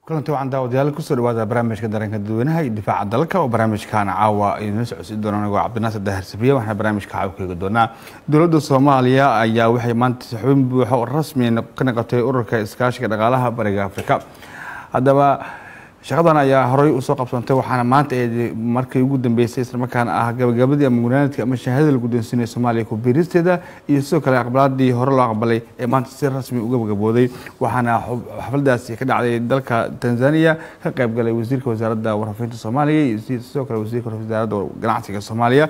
kulanti waxaan daawadayaal kusoo dhawaada barnaamijka dareenka dadweynaha iyo difaaca dalka oo barnaamijkan caawa idinla socodsiin doona anigoo cabdinaasir dahar safiya waxaana barnaamijka caawa ka eegi doonaa dowladda soomaaliya ayaa waxay maanta xubin buuxo oo rasmi ka noqotay ururka iskaashiga dhaqaalaha bariga afrika haddaba shaqadan ayaa horey usoo qabsantay waxaana maanta markii ugu dambeysay islamarkaana ah gabagabadii ama gunaanadkii ama shahaadada la guddoonsiinaya soomaaliya ku biiristeeda iyo sidoo kale aqbalaadii hore loo aqbalay ee maanta si rasmi uga gabagabooday waxaana xafladaasi ka dhacday dalka tanzania ka qayb galay wasiirka wasaaradda warfafinta soomaaliya iyo sidoo kale wasiirka wasaaradda ganacsiga soomaaliya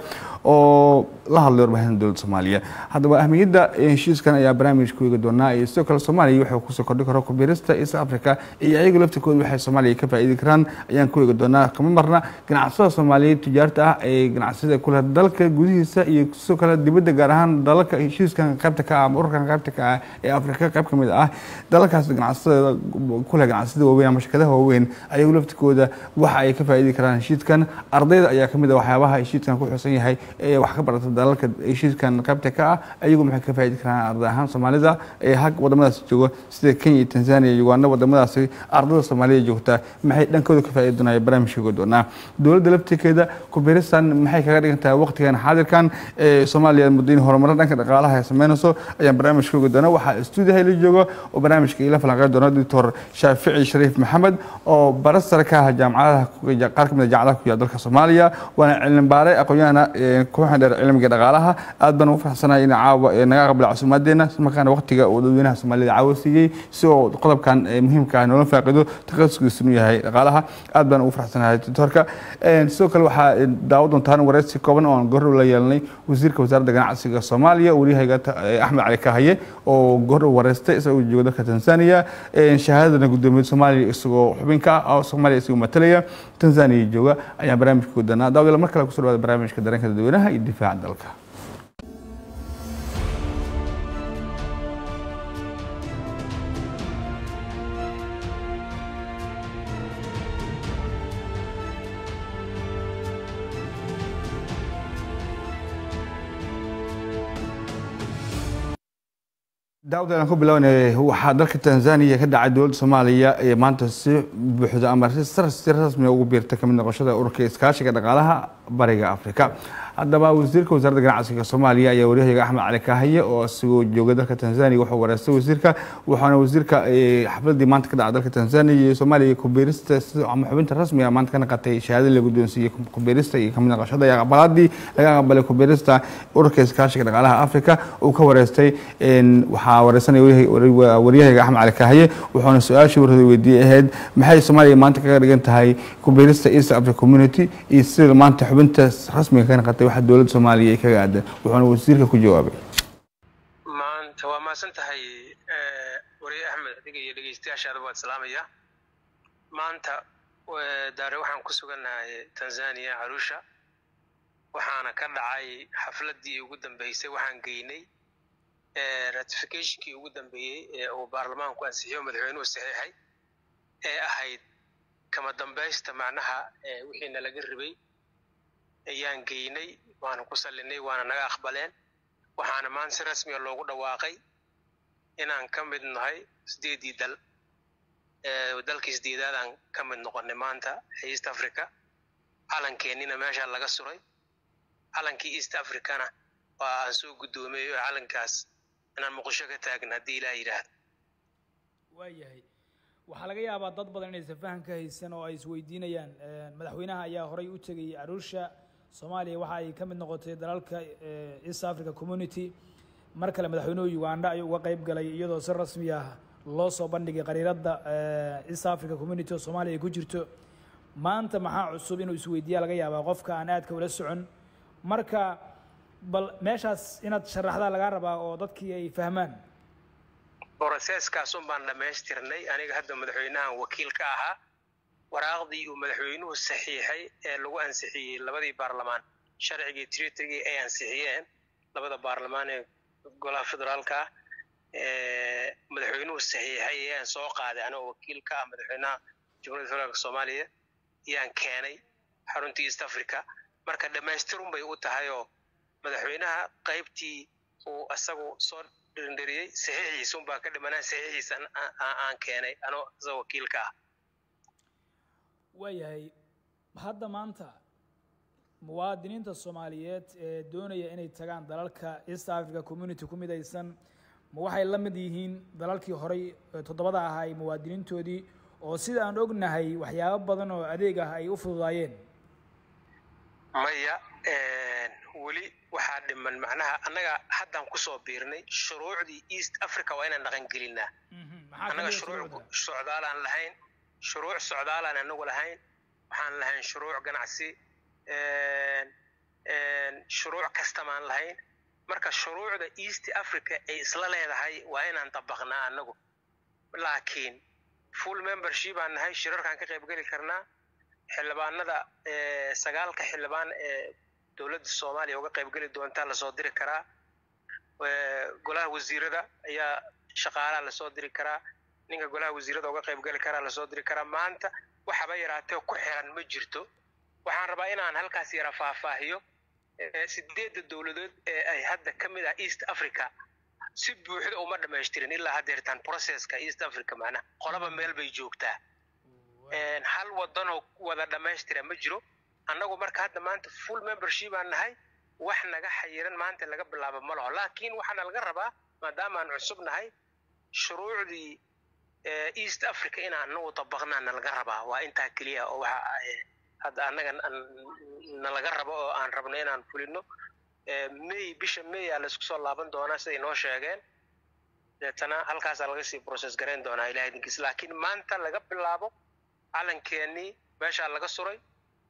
oo la hadlay warbaahinta dowladda soomaaliya haddaba ahmiyadda heshiiskan ayaa barnaamij ku eegi doonaa iyo sidoo kale soomaaliya wuxuu kusoo kordhi karo ku biirista east africa iyo ayagu laftirkooda waxay soomaaliya ka faa'iidi karaan ayaan ku eegi doonaa kama marna ganacsada soomaaliyeed tujaarta ah ee ganacsada kule dalka gudihiisa iyo sidoo kale dibadda gaar ahaan dalalka heshiiskan qaybta ka ah ama ururkan qaybta ka ah ee afrika qayb ka mid ah dalalkaas ganacsada kule ganacsada waaweyn ama shirkadaha waaweyn ayagu laftirkooda waxa ay ka faa'iidi karaan heshiiskan ardayda ayaa kamid ah waxyaabaha heshiiskan ku xusan yahay ee wax ka barata dalalka heshiiskan qaybta ka ah ayagu maxay ka faa'iidi karaan arday ahaan soomaalida ee hag wadamadaas jooga sida kenya iyo tanzania iyo uganda wadamadaasi ardada soomaaliya joogta maxay dhankooda ka faa'iidi doonaya barnaamijka doonaa dowladda laftirkeeda kubiristan maxay kaga dhigan tahay waqtigan xaadirkan ee soomaaliya muddain horumaro dhanka dhaqaalaha ay sameynayso ayaan barnaamijka ogi doonaa waxaa stuudiyaha la jooga oo barnaamijka ila falanqeyn doona doctor shaafici shariif maxamed oo bara sare ka ah jaamacadaha qaar kamid a jaamacadaha ku yaala dalka soomaaliya waana cilmi baare aqoon-yahana kuxan dheer cilmiga dhaqaalaha aad baan ugu faraxsanahay in caawa naga aqbala casuumaadeena islamarkaana waqtiga uu dadweynaha soomaalida caawa siiyey si oo qodobkan muhiimka ah noola faaqido takhasuskiisunu yahay dhaqaalaha aad baan ugu faraxsanahay doctorka sidoo kale waxaa daawo doontaan wareysi kooban oo aan goordhow la yeelanay wasiirka wasaaradda ganacsiga soomaaliya waryahayga axmed cali kahaye oo goordhow wareystay isagoo jooga dalka tanzania shahaadadana gudoomiyada soomaaliya isagoo xubin ka ah oo soomaaliya isagoo matalaya tanzania jooga ayaan barnaamijka ku doonaa daawadayaal mar kale kusoo dhawaada barnaamijka dareenka dadweynaha iyo difaaca dalka daawad aan ku bilownay waxaa dalka tanzania ka dhacay dowladda soomaaliya ee maanta si buuxda ama si rasmiga ugu biirta kamid noqoshada ururka iskaashiga dhaqaalaha bariga afrika haddaba wasiirka wasaaradda ganacsiga soomaaliya ayaa waryahayaga axmed cali kaahaye oo isagoo jooga dalka tanzania wuxuu wareystay wasiirka waxaana wasiirka xafladii maanta ka dhacay dalka tanzania iyo soomaaliya kubiirista ama xubinta rasmiga maanta ka naqatay shahaadada la guddoonsiiyey kubiirista iyo kamid noqoshada iyo aqbalaadii laga aqbalay kubiirista ururka iskaashiga dhaqaalaha afrika uu ka wareystay waxaa wareysanaya waryahayaga axmed cali kaahaye wuxuuna su-aashii warhooda weydiiyey ahayd maxay soomaaliya maanta kaga dhigan tahay kubiirista east africa community iyo sida maanta xubinta rasmiga ka naqatay waxa dowladda soomaaliya ay kaga aadan wuxuuna wasiirka ku jawaabay maanta waa mahadsan tahay wariye axmed adiga iyo dhegeystayaashaada waad salaamaya maanta daare waxaan ku sugannahay tanzania arusha waxaana ka dhacay xafladdii ugu dambeysay waxaan geynay ratificationkii ugu dambeeyey ee uu baarlamaanku ansixiyo madaxweynuhu saxiixay ee ahayd kama dambaysta macnaha wixiina laga ribay ayaan geynay waana ku sallinay waana naga aqbaleen waxaana maanta si rasmiga loogu dhawaaqay inaan ka mid nahay sideedii dal dalkii sideedaadaan ka mid noqonay maanta east africa calankeenina meeshaa laga suray calankii east africana waa aan soo guddoomiyeyo calankaas inaan muqdisho ka taagna haddii ilaah yidhaahdo waayahay waxaa laga yaabaa dad badan inaysan faham ka haysan oo ay isweydiinayaan madaxweynaha ayaa horey u tegay arusha soomaaliya waxa ay ka mid noqotay dalalka east africa community mar kale madaxweynuhu uganda ayuu uga qayb galay iyadoo si rasmi ah loo soo bandhigay qariiradda east africa community oo soomaaliya ay ku jirto maanta maxaa cusub inuu isweydiiya laga yaabaa qofka aan aadka ula socon marka bal meeshaas inaad sharaxdaa lagaa rabaa oo dadkii ay fahmaan broseskaas un baan dhammaystirnay aniga hadda madaxweynahan wakiil ka ahaa waraaqdii uu madaxweynuhu saxiixay ee lagu ansixiyey labadii baarlamaan sharcigii tritrigii ay ansixiyeen labada baarlamaan ee golaha federaalka ah madaxweynuhu saxiixay ayaan soo qaaday anigoo wakiil ka ah madaxweynaha jamhuuriyadda federaalka soomaaliya ayaan keenay xaruntii east africa marka dhammaystirun bay u tahay oo madaxweynaha qaybtii uu isagu soo dhirindhiriyey saxiixiisa unbaa ka dhimanaa saxiixiisa aan keenay anoo isagoo wakiilka ah waayahay hadda maanta muwaadiniinta soomaaliyeed ee doonaya inay tagaan dalalka east africa community ku midaysan ma waxay la mid yihiin dalalkii horey toddobada ahaa muwaadiniintoodii oo sida aan ognahay waxyaabo badan oo adeeg ah ay u fududaayeen maya weli waxaa dhiman macnaha annaga haddaan kusoo biirnay shuruucdii east africa waa inaan dhaqan gelinaa annaga shuruuc socdaalaan lahayn shuruuc socdaalaan anagu lahayn waxaan lahayn shuruuc ganacsi shuruuc kastamaan lahayn marka shuruucda east africa ay isla leedahay waa inaan dabaqnaa annagu laakiin full membership aan nahay shirarkaan ka qaybgeli karnaa xildhibaanada sagaalka xildhibaan ee dowladda soomaaliya uga qaybgeli doontaa lasoo diri karaa golaha wasiirada ayaa shaqaalaha lasoo diri karaa ninka golaha wasiirada uga qaybgeli karaa lasoo diri karaa maanta waxaba yaraatee ku xiran ma jirto waxaan rabaa inaan halkaas yara faahfaahiyo sideedda dowladood ee ay hadda ka mid ah east africa si buuxda uma dhamaystirin ilaa haddeertaan processka east africa macnaha qolaba meel bay joogtaa hal wadanoo wada dhammaystira ma jiro annagu marka hadda maanta full membership aan nahay wax naga xayiran maanta laga bilaabo ma laho laakiin waxaana laga rabaa maadaama aan cusub nahay shuruucdii east africa inaan anagu dabaqnaana laga rabaa waa intaa keliya oo waxa hadda annaga nalaga rabo oo aan rabno inaan fulino may bisha may aa laisku soo laaban doonaa siday noo sheegeen deetana halkaasaa laga sii process garayn doonaa ilaha idinkiis laakiin maanta laga bilaabo calankeenii meeshaa laga suray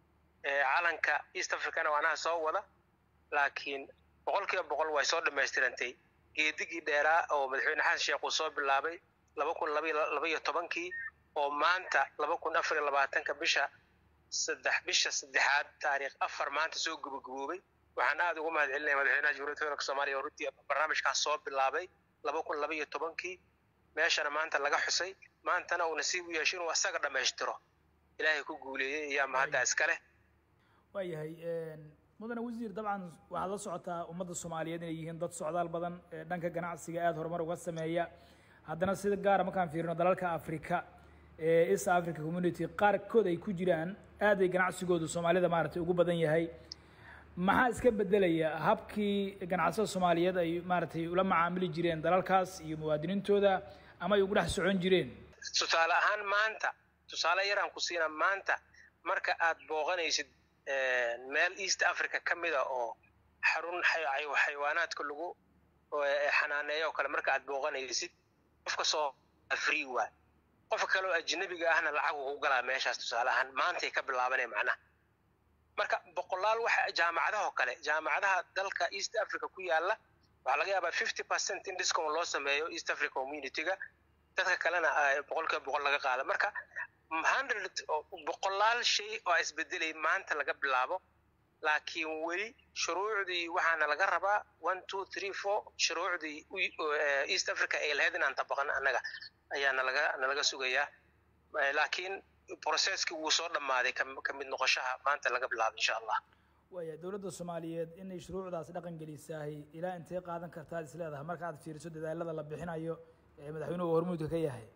calanka east africana waanaha soo wada laakiin boqol kiiba boqol way soo dhammaystirantay geedigii dheeraa oo madaxweyne xasan sheekh uu soo bilaabay laba kun laba iyo tobankii oo maanta laba kun afar iyo labaatanka bisha saddex bisha saddexaad taariikh afar maanta soo gabagaboobay waxaan aada ugu mahad celinaya madaxweynaha jamhuuriyadda federaalk soomaaliya oo runtii barnaamijkaas soo bilaabay laba kun laba iyo tobankii meeshana maanta laga xusay maantana uu nasiib u yeesho inuu asaga dhammaystiro ilaahay ku guuleeyey ayaa mahadda iska leh waayahay mudane wasiir dabcan waxaad la socotaa ummadda soomaaliyeed inay yihiin dad socdaal badan dhanka ganacsiga aada horumar uga sameeya haddana sida gaara markaan fiirino dalalka africa ee east africa community qaarkood ay ku jiraan aad ay ganacsigoodu soomaalida maaragtay ugu badan yahay maxaa iska bedelaya habkii ganacsada soomaaliyeed ay maaragtay ula macaamili jireen dalalkaas iyo muwaadiniintooda ama ay ugu dhex socon jireen tusaale ahaan maanta tusaale yaraan ku siina maanta marka aad booqanaysid meel east africa ka mida oo xarun xayawaanaadka lagu xanaaneeyo oo kale marka aad booqanaysid qofka soo free waay qofka kale oo ajnabiga ahna lacag ugu galaa meeshaas tusaale ahaan maantay ka bilaabanaya macnaha marka boqolaal waxa jaamacadaha oo kale jaamacadaha dalka east africa ku yaala waxaa laga yaabaa fifty percent in discount loo sameeyo east africa communityga dadka kalena boqolkiiba boqol laga qaado marka hundred boqolaal shay oo isbedelay maanta laga bilaabo laakiin weli shuruucdii waxaana laga rabaa one two three four shuruucdii east africa ay lahayd inaan tabaqan annaga ayaa nalaga nalaga sugayaa laakiin processkii wuu soo dhammaaday ka mid noqoshaha maanta laga bilaabo insha allah waaya dowladda soomaaliyeed inay shuruucdaas dhaqan gelisaahay ilaa intee qaadan kartaad is leedahay marka aad fiiriso dadaalada la bixinayo ee madaxweynuhu hormuudka ka yahay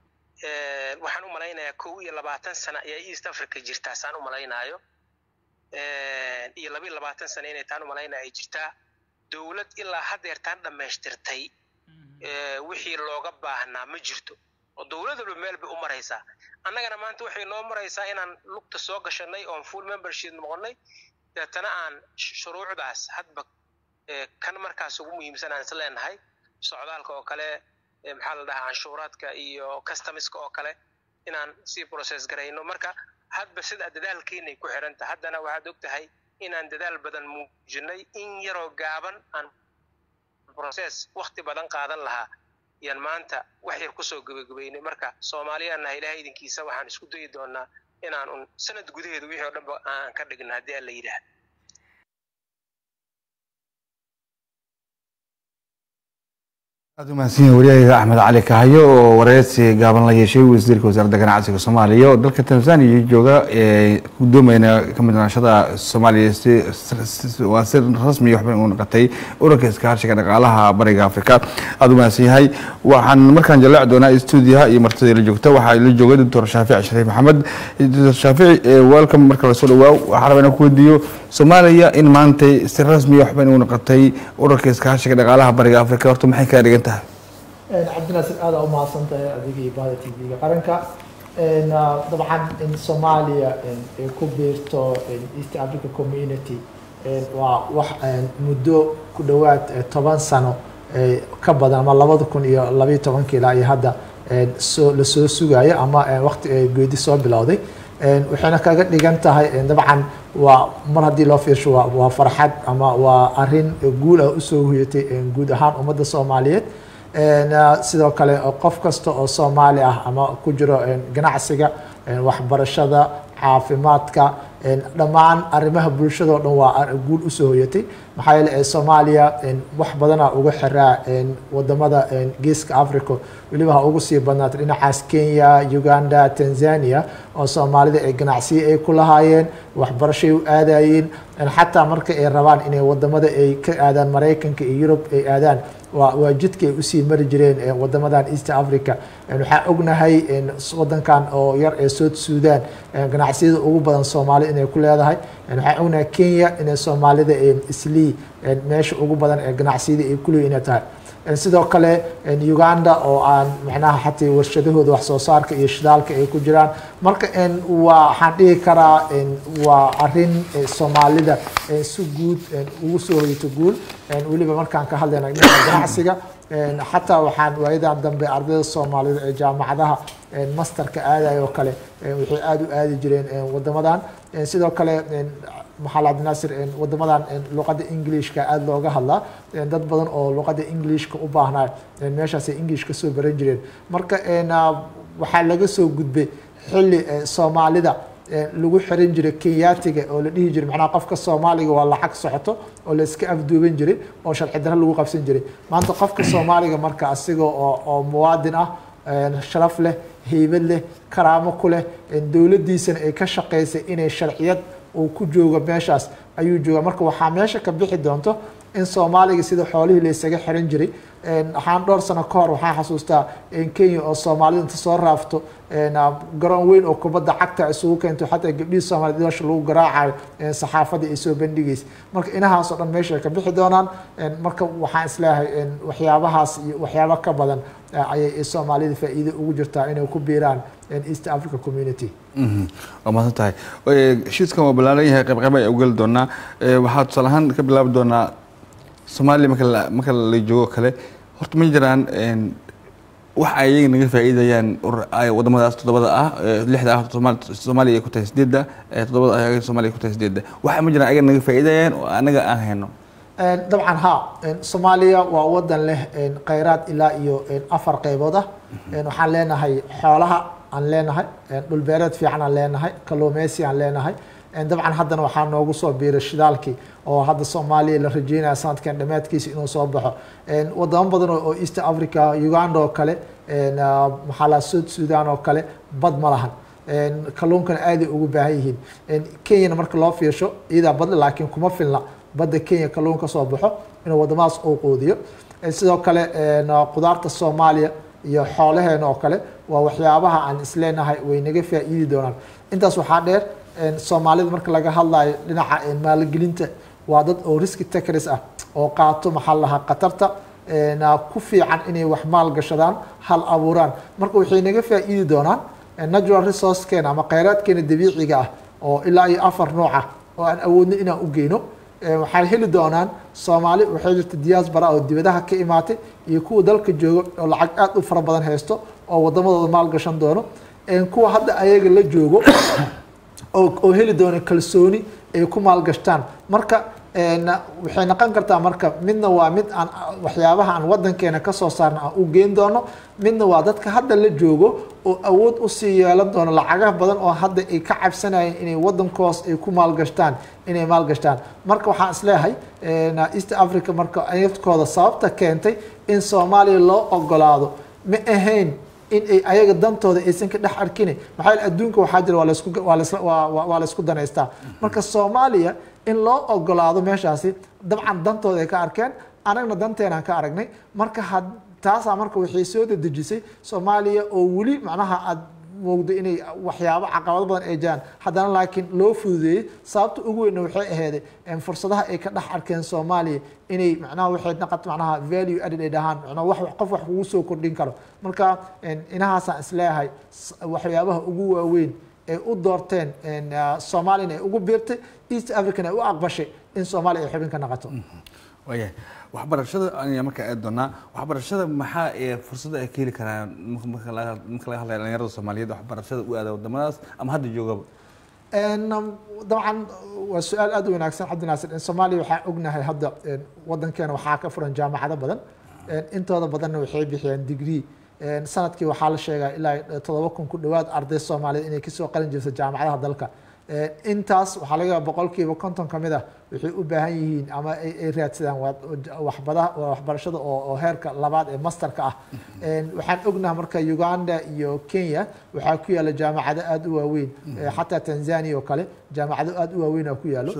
waxaan u malaynayaa kow iyo labaatan sano ayaa east africa jirtaa saan u malaynaayo iyo laba iyo labaatan sano inay taan u malaynaya ay jirtaa dowlad ilaa haddeertaan dhammaystirtay wixii looga baahnaa ma jirto oo dowlad walba meel bay u maraysaa annagana maanta waxay noo maraysaa inaan lugta soo gashanay oon full membership noqonnay deetana aan shuruucdaas hadba kan markaas ugu muhiimsan aan is leenahay socdaalka oo kale maxaa la dhahaa canshuuraadka iyo customiska oo kale inaan sii process garayno marka hadba sida dadaalkeenay ku xiranta haddana waxaad og tahay inaan dadaal badan muujinay in yaroo gaaban aan process wakti badan qaadan lahaa yaan maanta wax yar kusoo gebagabeynay marka soomaaliyaannaha ilahay idinkiisa waxaan isku dayi doonaa inaan un sanad gudaheeda wixii oo dhanba aan ka dhigno haddii aan la yidhaah aad umahadsan wariyahayga axmed cali kahayo oo wareysi gaaban la yeeshay wasiirka wasaaradda ganacsiga soomaaliya oo dalka tanzania jooga ee gudoomayna kamid noqoshada soomaaliya si waa si rasmi waxba u noqotay ururka iskaashiga dhaqaalaha bariga afrika aada umahadsan yahay waxaan markaan jallaaci doonaa stuudiyaha iyo martida la joogta waxaa la jooga doctor shaafici shariif maxamed doctor shaafici welcome marka lasoo dhawaa waxaan rabaa inaan ku weydiiyo soomaaliya in maantay si rasmi waxba u noqotay ururka iskaashiga dhaqaalaha bariga afrika horta maxay kaga dhigan tahay cabdinaasir aada u mahadsan tahay adiga iyo bahda t v-ga qaranka dabcan in soomaaliya ay ku biirto east africa community waa wax muddo ku dhowaad toban sano ka badan ama labada kun iyo labayo tobanka ilaa iyo hadda soo lasoo sugayo ama waqti geedi soo bilowday waxayna kaga dhigan tahay dabcan waa mar haddii loo fiirsho waa waa farxad ama waa arin guul ah usoo huyatay guud ahaan ummadda soomaaliyeed sidoo kale qof kasta oo soomaali ah ama ku jiro ganacsiga waxbarashada caafimaadka dhammaan arrimaha bulshada o dhan waa guul usoo hoyatay maxaa yeele soomaaliya wax badana uga xiraa wadamada geeska africa weliba ha ugu sii badnaatay dhinacaas kenya uganda tanzania oo soomaalida ay ganacsiyo ay ku lahaayeen waxbarashay u aadayeen xataa marka ay rabaan inay wadamada ay ka aadaan maraykanka iyo yurub ay aadaan waa waa jidka ay usii mari jireen wadamadan east africa waxaan ognahay wadankan oo yar ee south sudan ganacsiyada ugu badan soomaalida inay ku leedahay waxaan ognahay kenya inay soomaalida islii meesha ugu badan ee ganacsiyada ay kuleeyihin inay tahay sidoo kale uganda oo aan macnaha xataa warshadahooda wax soo saarka iyo shidaalka ay ku jiraan marka waa waxaan dhihi karaa waa arin soomaalida si guud ugu soo hoyto guul weliba markaan ka hadlayna dhinaca ganacsiga xataa waxaan waayadan dambe ardayda soomaalida ee jaamacadaha masterka aadayo oo kale waxay aada u aadi jireen wadamadan sidoo kale maxaal cabdinaasir wadamadan luqadda englishka aada looga hadlaa dad badan oo luqadda englishka u baahnaa meeshaasay english ka soo baran jireen marka waxaa laga soo gudbay xilli soomaalida lagu xiran jiray kenyaatiga oo la dhihi jiray macnaha qofka soomaaliga waa lacag socoto oo la iska afduuban jiray oo sharci darro lagu qabsan jiray maanta qofka soomaaliga marka asiga oo oo muwaadin ah sharaf leh heybad leh karaamo ku leh dowladdiisana ay ka shaqaysay inay sharciyad uu ku joogo meeshaas ayuu jooga marka waxaa meesha ka bixi doonto in soomaaliga sida xoolihii la isaga xiran jiray waxaan dhowr sano ka hor waxaan xasuustaa kenya oo soomaalida inta soo raafto garoon weyn oo kubadda cagta isugu keento xataa gabdhihii soomaaliyed doosha lagu garaacayo saxaafadda ay soo bandhigaysa marka inahaas oo dhan meesha ay ka bixi doonaan marka waxaan isleeyahay waxyaabahaas iyo waxyaabo ka badan ayay soomaalida faa'iido ugu jirtaa inay ku biiraan east africa community waa mahadsan tahay heshiiskan waa ballaaran yahay qayb qayb ayaa ugeli doonaa waxaa tusaale ahaan ka bilaabi doonaa soomaaliya marka la marka la joogo kale horta ma jiraan wax ay iyaga naga faa'iidayaan wadamadaas toddobada ah lixda ah soomaaliya ay ku tahay sideedda toddobada ah soomaaliya ku tahay sideedda waxa ma jiraan ayaga naga faa'iidayaan oo anaga aan hayno dabcan ha soomaaliya waa wadan leh kheyraad ilaa iyo afar qeybood ah waxaan leenahay xoolaha aan leenahay dhulbeereed fiican aan leenahay kalluumeysi aan leenahay dabcan haddana waxaa noogu soo biiray shidaalkii oo hadda soomaaliya la rajeynaya sanadkan dhammaadkiisa inuu soo baxo wadamo badan oo east africa uganda oo kale maxaa la south sudan oo kale bad ma lahan kalluunkana aaday ugu baahan yihiin kenyana marka loo fiirsho iyadaa badle laakiin kuma filna badda kenya kalluun ka soo baxo inuu wadamadaas uu quudiyo sidoo kale qudaarta soomaaliya iyo xoolaheena oo kale waa waxyaabaha aan isleenahay way naga faa'iidi doonaan intaas waxaa dheer soomaalida marka laga hadlayo dhinaca maalgelinta waa dad oo riski takris ah oo qaato maxaa lahaa khatarta ku fiican inay wax maal gashadaan hal abuuraan marka waxay naga faa'iidi doonaan natural resourcekeena ama kheyraadkeena dabiiciga ah oo ilaa iyo afar nooc ah oo aan awoodno inaan u geyno waxay heli doonaan soomaali waxay jirta diaspora oo dibadaha ka imaatay iyo kuwa dalka jooga oo lacag aad u fara badan haysto oo wadamadooda maal gashan doono kuwa hadda ayaga la joogo oo heli doona kalsooni ay ku maalgashtaan marka waxay noqon kartaa marka midna waa mid aan waxyaabaha aan wadankeena kasoo saarna aan u geyn doono midna waa dadka hadda la joogo oo awood usii yeelan doono lacagaha badan oo hadda ay ka cabsanayeen inay wadankoos ay ku maalgashtaan inay maalgashtaan marka waxaan isleeyahay east africa marka ayadkooda sababta keentay in soomaaliya loo ogolaado ma ahayn in ay ayaga dantooda aysan ka dhex arkin maxaa yeele adduunka waxaa jira waa laisku waa laisla waa waa laisku danaystaa marka soomaaliya in loo ogolaado meeshaasi dabcan dantooda ay ka arkeen anagna danteenaan ka aragnay marka had taasaa marka waxay soo dedejisay soomaaliya oo weli macnaha aad moogdo inay waxyaabo caqabado badan ay jiraan haddana laakiin loo fududeeyey sababta ugu weynna waxay aheyday fursadaha ay ka dhex arkeen soomaaliya inay macnaha waxay naqat macnaha value added ay dhahaan macnaha wax qof wax kugu soo kordhin karo marka inahaasaan isleeyahay waxyaabaha ugu waaweyn ay u doorteen soomaaliyana ay ugu biirtay east african ay u aqbashay in soomaaliya ay xubin ka naqato waayahay waxbarashada ayaa markaa aadi doonaa waxbarashada maxaa ee fursada ay ka heli karaan marka laga marka laga hadlaya dhalinyarada soomaaliyeed waxbarashada u aada wadamadaas ama hadda joogaba dabcan waa su-aal aada u wanaagsan cabdinaasir in soomaaliya waxaa ognahay hadda wadankeena waxaa ka furan jaamacado badan intooda badanna waxay bixiyaan degree sanadkii waxaa la sheegaa ilaa todoba kun ku dhawaad arday soomaaliyeed inay kasoo qalin jirto jaamacadaha dalka intaas waxaa laga yaaba boqolkiiba konton ka mid ah waxay u baahan yihiin ama ay raadsadaan waxbadaha waxbarashada oo heerka labaad ee masterka ah waxaan ognaha marka uganda iyo kenya waxaa ku yaala jaamacado aada u waaweyn xataa tanzania oo kale jaamacado aada u waaweyn ku yaalo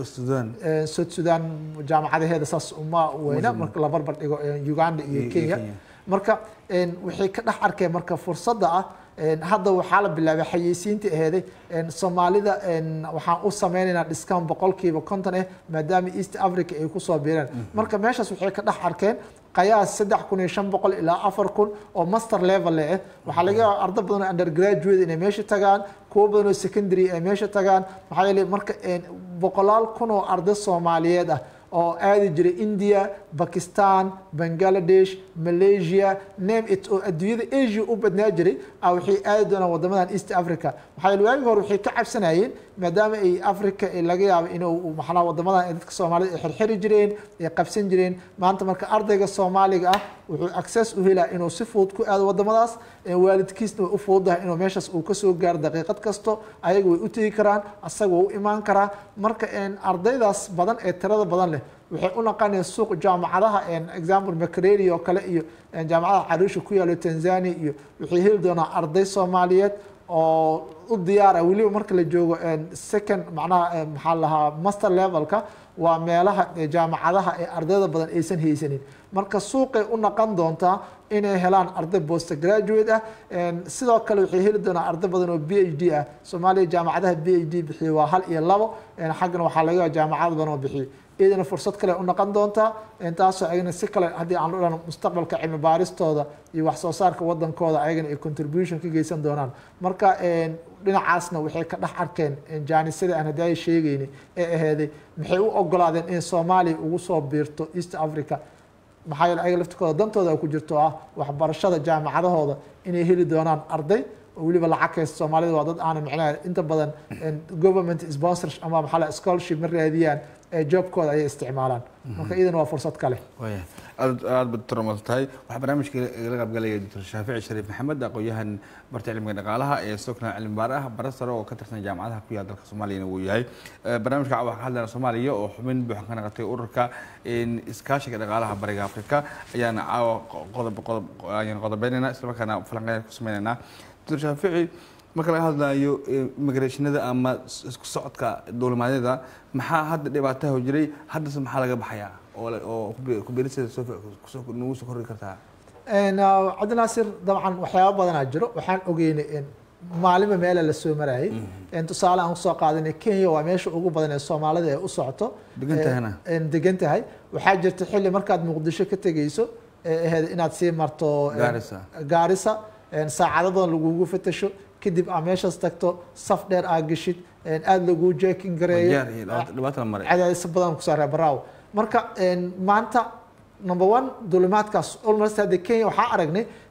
south sudan jaamacadaheeda saas uma weyna marka la barbar dhigo uganda iyo kenya marka waxay ka dhex arkeen marka fursadda ah hadda waxaa la bilaabay xayeysiintii aheeday soomaalida waxaan u sameynaynaa discount boqolkiiba konton eh maadaama east africa ay kusoo biireen marka meeshaas waxay ka dhex arkeen qayaas saddex kun iyo shan boqol ilaa afar kun oo master level eh waxaa laga yaaba ardo badan oo undergraduate inay meesha tagaan kuwo badan oo secondary ay meesha tagaan maxaa yeelay marka boqolaal kun oo arday soomaaliyeed ah oo aadi jiray india bakistan bangladesh malaysia name it oo adduunyada asia u badnaa jiray a waxay aadi doonaan wadamadan east africa maxaa yeele waagi hore waxay ka cabsanayeen maadaama ay africa laga yaabo inuu maxnaa wadamadan dadka soomaalida ay xirxiri jireen ay qabsan jireen maanta marka ardayga soomaaliga ah wuxuu access u helaa inuu si fudud ku aado wadamadaas waalidkiisna way u fududahay inuu meeshaas uu kasoo gaaro daqiiqad kasto ayaga way u tegi karaan asaga waa u imaan karaa marka ardaydaas badan ee tirada badan leh waxay u naqanayaan suuq jaamacadaha example macareri oo kale iyo jaamacadaha caruusha ku yaalo tanzania iyo waxay heli doonaa arday soomaaliyeed oo u diyaara weliba marka la joogo second macnaha maxaa lahaa master levelka waa meelaha jaamacadaha ee ardayda badan aysan haysanin marka suuqay u naqon doontaa inay helaan arday post graduate ah sidoo kale waxay heli doonaa arday badan oo b h d ah soomaaliya jaamacadaha b h d bixiyo waa hal iyo labo xaggana waxaa laga yaaba jaamacad badan oo bixiyo iyadana fursad kale u noqon doontaa taasoo ayagana si kale haddii aan u dhahno mustaqbalka cilmi baaristooda iyo wax soo saarka wadankooda ayagana ay contribution ka geysan doonaan marka dhinacaasna waxay ka dhex arkeen jaanisada aan haddii ay sheegayni ee aheeday maxay u ogolaadeen in soomaaliya ugu soo biirto east africa maxaa yeele ayaga laftikooda dantooda ku jirto ah waxbarashada jaamacadahooda inay heli doonaan arday oo weliba lacag haysta soomaalida waa dad aanan micnaha inta badan government sponsor ama maxaa la scholarship ma raadiyaan ee joobkooda ayay isticmaalaan marka iyadana waa fursad kale waya aad aad baad toromasan tahay waxaa barnaamijka igala qaybgalaya doctor shaafici shariif maxamed aqoon-yahan barta cilmiga dhaqaalaha ee sokna cilmi baar ah bara sare oo ka tirsan jaamacadaha ku yaal dalka soomaaliyana wuu yahay barnaamijka waxaa ka hadlayna soomaaliya oo xubin buuxan ka naqatay ururka iskaashiga dhaqaalaha bariga afrika ayaana caawa qodob qodob ayaan qodobeynayna isla markaana falanqeyn ku sameynaynaa doctor shaafici marka laga hadlayo immigrationada ama isku socodka dowlimadyada maxaa hadda dhibaataha jiray haddase maxaa laga baxayaa oo kubeeristeeda nagu soo korri kartaa cabdinaasir dabcan waxyaaba badanaa jiro waxaan ogeynay maalinba meela la soo marayay tusaale aan kusoo qaadanay kenya waa meesha ugu badan ee soomaalida ee u socoto degantahana degan tahay waxaa jirta xilli markaad muqdisho ka tegeyso ee ahayd inaad sii marto Garissa. gaarisa saacado badan lagugu fatasho kadib aa meeshaas tagto saf dheer aa geshid aada laguu jeekin gareeyo Jeer iyo dhibaata- dhibaata la maray cadaadis badan ku saaray baraaw marka maanta number one dulimaadkaas almost hadda kenya waxaa aragnay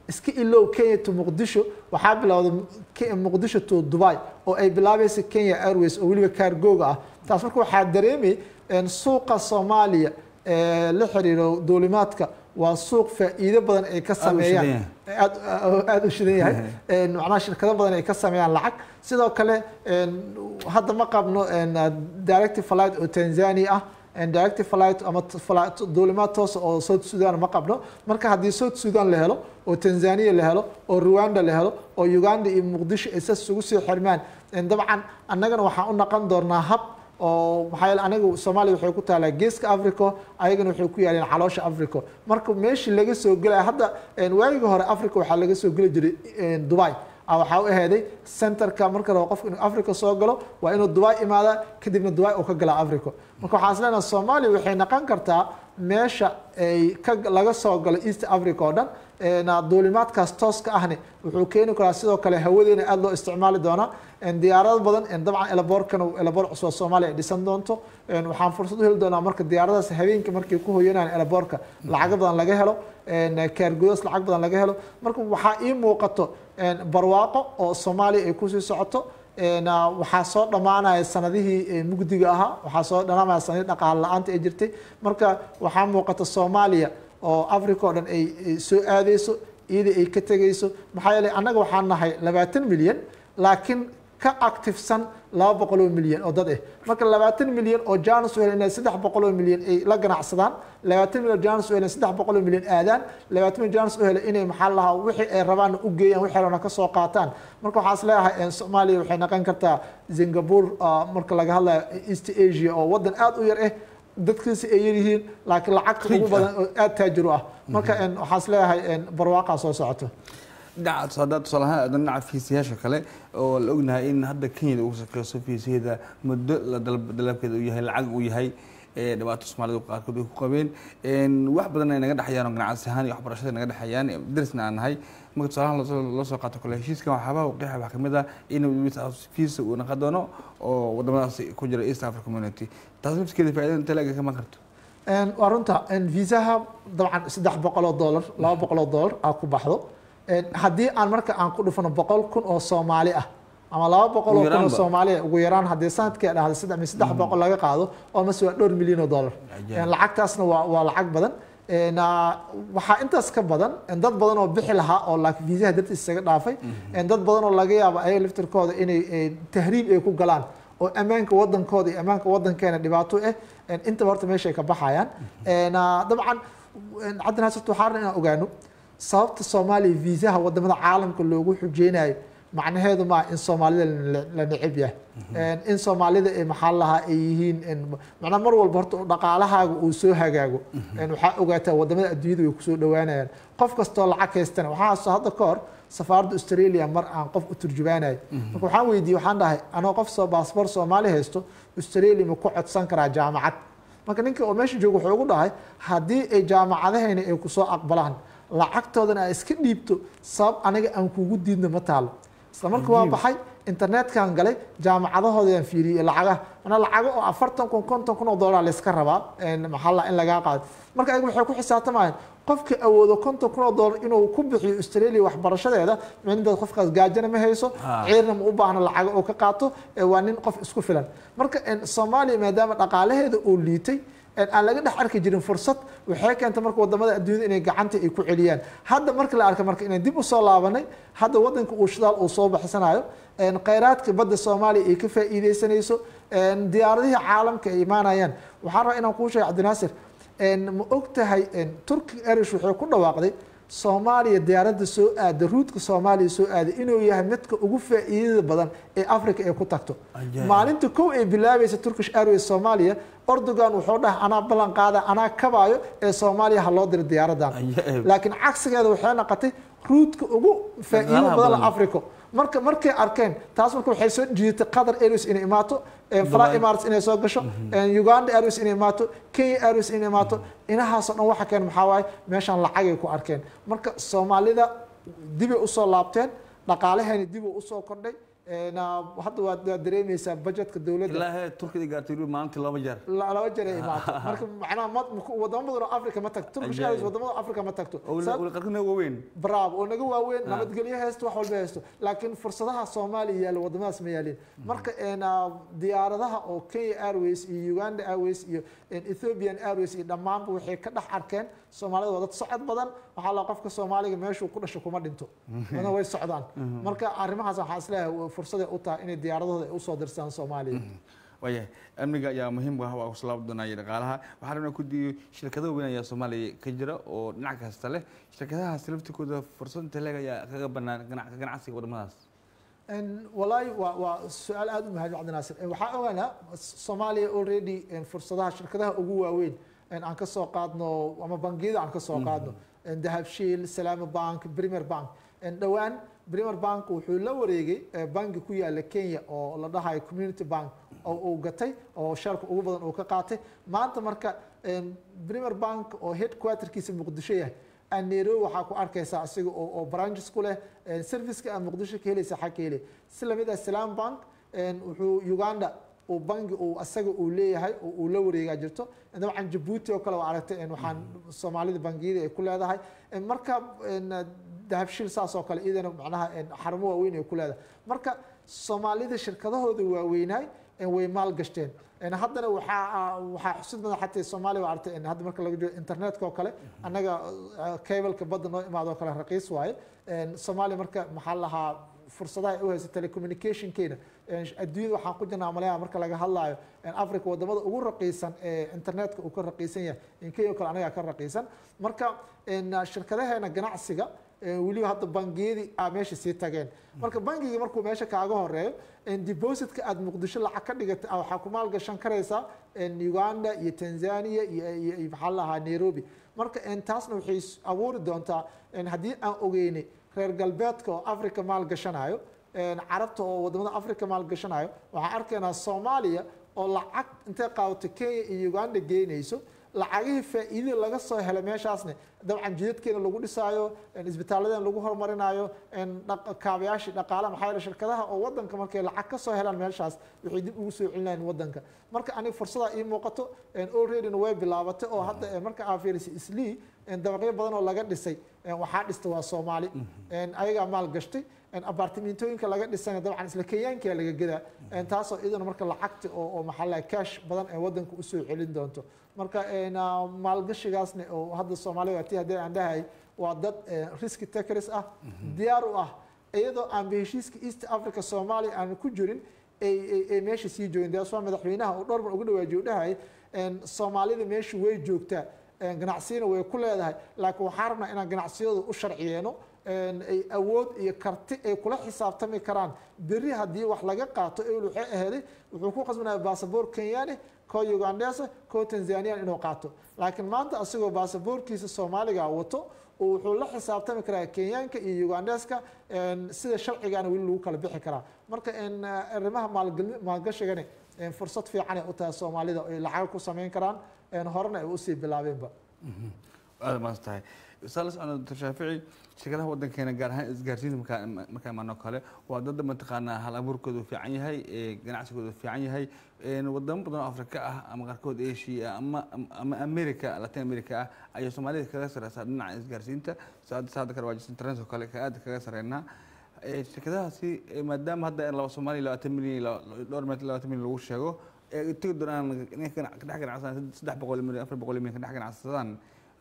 iska ilow kenya to muqdisho waxaa bilowday Ke- muqdisho to dubai oo ay bilaabaysa kenya airways oo weliba kaargooga ah taas marka waxaa dareemay een, suuqa soomaaliya ee la xiriiro duulimaadka waa suuq faa'iido badan ay ka sameeyaan aad aad u shidan yahay Een, macnaha shirkado badan ay ka sameeyaan lacag sidoo kale een, hadda ma qabno een, directive flight oo tanzania ah een, directive flight ama t- flight- duulimaad toosa oo south sudan ma qabno marka haddii south sudan la helo oo tanzania la helo oo rwanda la helo oo uganda iyo muqdisho ay sas ugu soo xirmaan een, dabcan annagana waxaan u naqon doonaa hab oo maxaa yeele aniga soomaaliya waxay ku taalaa geeska africa ayagana waxay ku yaaleen caloosha africa marka meeshii laga soo gelaya hadda een, waagii hore africa waxaa laga soo geli jiray een, dubai ah, waxaa u aheeday centerka marka rabo qofka inuu africa soo galo waa inuu dubai imaadaa kadibna dubai uu ka galaa africa marka waxaan is leenahay soomaaliya waxay noqon kartaa meesha ay ka laga soo galo east africa oo dhan een, duulimaadkaas tooska ahni wuxuu keeni karaa sidoo kale hawadeena aada loo isticmaali doonaa een, diyaarado badan een, dabcan elaboorkana elaboor cusub oo soomaaliya ay dhisan doonto een, waxaan fursad u heli doonaa marka diyaaradaas habeenkii markay ku hoyanayaan elaboorka lacago badan laga helo een, kaargudas lacag badan laga helo marka waxaa ii muuqato een, barwaaqo oo soomaaliya ay kusii socoto een, waxaa soo dhammaanaya sanadihii ee, mugdiga ahaa waxaa soo dhammaanaya sanadihii dhaqaale la-aanta ay jirtay marka waxaa muuqata soomaaliya oo africa oo dhan ay ay soo aadeyso iyada ay ka tegeyso maxaa yeelay annaga waxaan nahay labaatan milyan laakiin ka activesan laba boqol oo milyan oo dad ah marka labaatan milyan oo janus u helen inay saddex boqol oo milyan ay la ganacsadaan labaatan milyan oo janus u helen saddex boqol oo milyan aadaan labaatan milyan janus u helen inay maxaa lahaa wixii ay rabaan u geeyaan wixii rabana ka soo qaataan marka waxaa is leeyahay een, soomaaliya waxay noqon kartaa singapore ah, marka laga hadlayo east asia oo wadan aada u yar ah dadkiisa ay yaryihiin laakiin lacagta ugu Rich ah. badan oo aada taajir u ah marka een, waxaa is leeyahay een, barwaaqaa soo socoto dhinaca hadda tusaale ahaan aadan dhinaca fiisiyaasha kale oo la ognahay in hadda kenyada ugu shaqeyso fiisiyaeda muddo la dalb- dalabkeeda uu yahay lacag uu yahay ee dhibaato soomaalidu qaarkood ay ku qabeen een wax badan ay naga dhexayaan oo ganacsi ahaan iyo waxbarashada naga dhexayaan darisna aan nahay marka tusaalahan loo- loo soo qaato kale heshiiskan waxyaabaha uu qeexa waxaa kamid ah in fiisa uu naqon doono oo wadamadaas ku jira east africa community taas nafskeeda faa'iidada inta laga kaman karto Een, waa runta een, viisaha dabcan saddex boqol oo dollar laba boqol oo dollar aa ku baxdo Een, haddii aan marka aan ku dhufano boqol kun oo soomaali ah ama laba boqol oo Ugu kun oo yaraanba. soomaali ah ugu yaraan haddii sanadkii dhahda saddex mis saddex boqol laga qaado oo mase waa dhowr milyan oo dollar Ajaib. Een, lacagtaasna waa waa lacag badan Een, aa, waxaa intaas ka badan een, dad badan oo bixi lahaa oo laakiin viisaha dartiis isaga dhaafay Een, dad badan oo laga yaabo ayaga laftirkooda inay ee, tahriib ay ku galaan oo ammaanka wadankooda iyo ammaanka wadankeena dhibaato ah een, intaba horta meeshay ka baxayaan Een, aa, dabcan een, cabdi naasir waxaa rabnaa inaan ogaano sababta soomaaliya viisaha wadamada caalamka loogu xujeynayo macnaheedu maa in soomaalida la- la neceb yahay Een, in soomaalida ay maxaa lahaa ay yihiin een, macnaa mar walba horta dhaqaalahaaga uu soo hagaago Een, waxaa ogaataa wadamada adduunyada way kusoo dhawaanayaan qof kastoo lacag haystana waxaa soo hadda ka hor safaaradda australia mar aan qof u turjubaanayo marka waxaan weydiiyey waxaan dhahay anoo qof soo baasboor soomaali haysto australia ma ku codsan karaa jaamacad marka ninka oo meesha jooga wuxuu ugu dhahay haddii ay jaamacadahayna ay kusoo aqbalaan lacagtoodana ay iska dhiibto sabab aniga aan kugu diidno ma taalo isla marka waa Cajiib. baxay internetkan galay jaamacadahoodaan fiiriyey lacagaha manaa lacago oo afartan kun konton kun oo dollar layska rabaa een, maxaa la in lagaa qaado marka ayaga waxay ku xisaabtamayaan qofka awoodo konton kun oo dollar inuu ku bixiyo australia waxbarashadeeda micnaheed qofkaas gaajana ma hayso Ah. ciirna ma u baahno lacago oo ka qaato ee waa nin qof isku filan marka een, soomaaliya maadaama dhaqaalaheeda uu liitay een, aan laga dhex arki jirin fursad waxay keentay marka wadamada adduunyada inay gacanta ay ku celiyaan hadda marka la arka marka inaan dib usoo laabanay hadda wadanka uu shidaal uu soo baxsanayo een, khayraadka badda soomaaliya ay ka faa'iideysanayso een, diyaaradihii caalamka ay imaanayaan waxaan rabaa inaan kuu sheego cabdinaasir een, ma og tahay een, turkic airways waxay ku dhawaaqday soomaaliya diyaaradda soo aada ruudka soomaaliya soo aaday inuu yahay midka ugu faa'iidada badan ee africa ay ku tagto Ajaib. maalinta kow ay bilaabaysa turkish airways soomaaliya ordogan wuxuu dhahay anaa ballan qaada anaa kabaayo ee soomaaliya ha loo diro diyaaradan Ajaib. laakiin cagsigeeda waxay noqotay ruudka ugu faa'iido Dhaqaalaha badan badan. africa marka markay arkeen taas marka waxay soo jiidatay qatar airways inay imaato ee fly Dubai. emirates inay soo gasho ee uganda airways inay imaato kenya airways inay imaato inahaasoo dhan waxa keen maxaa waaye meeshaan lacagay ku arkeen marka soomaalida dibay usoo laabteen dhaqaalaheena dibuu usoo kordhay een, ah, hadda waad waad dareemeysaa budgetka dowladda ilaa heer turkida gaartay weli maalintii laba jeer la- laba jeer ay imaato marka macnaha ma- wadamo badan oo africa ma tagto turkish Ajaib. airways wadamada africa ma tagto oo Sabab- weli qarqarna waaweyn bravo oo naga waaweyn Ah. nabadgelyo haysto wax walba haysto laakiin fursadaha soomaaliya yaalla wadamadaas ma yaalin marka een, ah, diyaaradaha oo kenya airways iyo uganda airways iyo een, ethiopian airways iyo dhammaanba waxay ka dhex arkeen soomaalida waa dad socod badan waxaa la qofka soomaaliga meeshuu ku dhasho kuma dhinto wadana way socdaan marka arrimahaas waxaa isleeyahay fursaday u tahay inay diyaaradahooda ay usoo dirsaan soomaaliya waayahay amniga ayaa muhiim u ah waa kuslaab doonaya dhaqaalaha waxaa rabnaa ku diiyo shirkado weyn ayaa soomaaliya ka jira oo dhinac kasta leh shirkadahaas laftikooda fursad inta leeg ayaa kaga banaan ganac- ganacsiga wadamadaas En wallaahi waa waa su-aal aada u mahad cabdi naasir En waxaa ogaanaa soomaaliya already en fursadaha shirkadaha ugu waaweyn en aan ka soo qaadno ama bangiyada aan ka soo qaadno En dahabshiil salaama bank premier bank En dhowaan premier bank wuxuu la wareegay eh, bangi ku yaala kenya oo la dhahayo community bank oo uu gatay oo sharka ugu badan uu ka qaatay maanta marka en premier bank oo headquarterkiisa muqdisho yahay aan nairobi waxaa ku arkaysaa asiga oo oo branches ku leh een, serviceka aad muqdisho ka helaysa xag ka helay si lamid ah salam bank een, wuxuu uganda uu bangi uu asaga uu leeyahay oo uu la wareegaa jirto dabcan jabuuti oo kale waa aragtay een, waxaan soomaalida bangiyada ay ku leedahay Een, marka een, dahabshiil saas oo kale iyadana macnaha een, xarumo waaweyn ay ku leedahay marka soomaalida shirkadahooda waaweynaay een, way maal gashteen Een, haddana waxaa waxaa xusid badan xataa soomaaliya waa aragtay een, hadda marka laga joogo internetka oo kale annaga cableka badda noo imaado oo kale raqiis waaye Een, soomaaliya marka maxaa la lahaa fursadaha ay u hayso telecommunicationkeena Een, adduunyada waxaan ku jirnaa maleeyaha marka laga hadlaayo een, africa wadamada ugu raqiisan ee internetka uu ka raqiisan yahay in kenya oo kale anagaa ka raqiisan marka een, shirkadaheena ganacsiga een, weliba hadda bangiyadii aa meesha sii tageen marka bangiga markuu meesha kaaga horeeyo een, depositka aad muqdisho lacag ka dhigata ah, waxaa ku maalgashan karaysaa een, uganda iyo tanzania iyo iyo- iyo maxaa la lahaa nairobi marka een, taasna waxay s- abuuri doontaa een, haddii aan ogeynay reer galbeedka oo africa maalgashanayo een, carabta oo wadamada africa maalgashanayo waxaan arkaynaa soomaaliya oo lacag intay qaadato kenya iyo uganda geynayso lacagihii faa'iidada laga soo helay meeshaasne dabcan jidadkeena lagu dhisaayo een, isbitaalladeena lagu horumarinayo een, dhaq- kaabayaashii dhaqaalaha maxaa yeele shirkadaha oo wadanka markay lacag ka soo helaan meeshaas waxay dib ugu soo celinayaan wadanka marka aniga fursadaa ii muuqato een, alreadyna way bilaabatay oo hadda een, marka aa fiirisay islii een, dabaqyo badan oo laga dhisay een, waxaa dhista waa soomaali een, ayagaa maal gashtay een, abartimentooyinka laga dhisana dabcan isla kenyaankaa laga gadaa een, taasoo iyadana marka lacagta oo oo maxaa la dhahay cash badan ee wadanka usoo celin doonto marka een, ah, maalgashigaasna oo hadda soomaalida tii haddii aan dhahay waa dad eh, riski takers ah diyaar u ah iyadoo aan ba heshiiska east africa soomaaliya aan ku jirin ay ay- ay meesha sii joogeen daas waa madaxweynaha oo dhowr mar ugu dhawaajiyo dhahay een, soomaalida meesha way joogtaa een, ganacsiyana way ku leedahay laakiin waxaan rabnaa inaan ganacsiyadu u sharciyeeno een, ay awood iyo karti ay kula xisaabtami karaan berri haddii wax laga qaato ewel waxay aheeday wuxuu ku qasbanaya baasaboor kenyaani koo ugandesa koo tanzanian inuu qaato laakiin maanta asagoo baasaboorkiisa soomaaliga wato oo wuxuu la xisaabtami karaa kenyaanka iyo ugandeska een, sida sharcigaana weli lagu kala bixi karaa marka een, arrimaha maalgeli- maalgashigani een, fursad fiican ay u tahay soomaalida oo ay lacag ku samayn karaan een, horena ay usii bilaabeenba aada maas tahay saala socno doctor shaafici shirkadaha wadankeena gaar ahaan isgaarsiinta markaa markaa imaano kale waa dad mataqaanaa hal abuurkoodu fiican yahay ee ganacsigoodu fiican yahay een wadamo badan oo afrika ah ama qaarkood asia ama ama america latin america ah ayay soomaalida kaga sareysaa dhinaca isgaarsiinta saada saada kale waa jirta internet oo kale ka aada kaga sareynaa Ee, shirkadahaasi ee, maadaama hadda laba soomaaliya labaatan milyan iyo laba- dhowr meetar labaatan milyan lagu sheego ee tegi doonaan inay ka ganac- ka dhex ganacsadaan saddex boqol milyan afar boqol milyan ka dhex ganacsadaan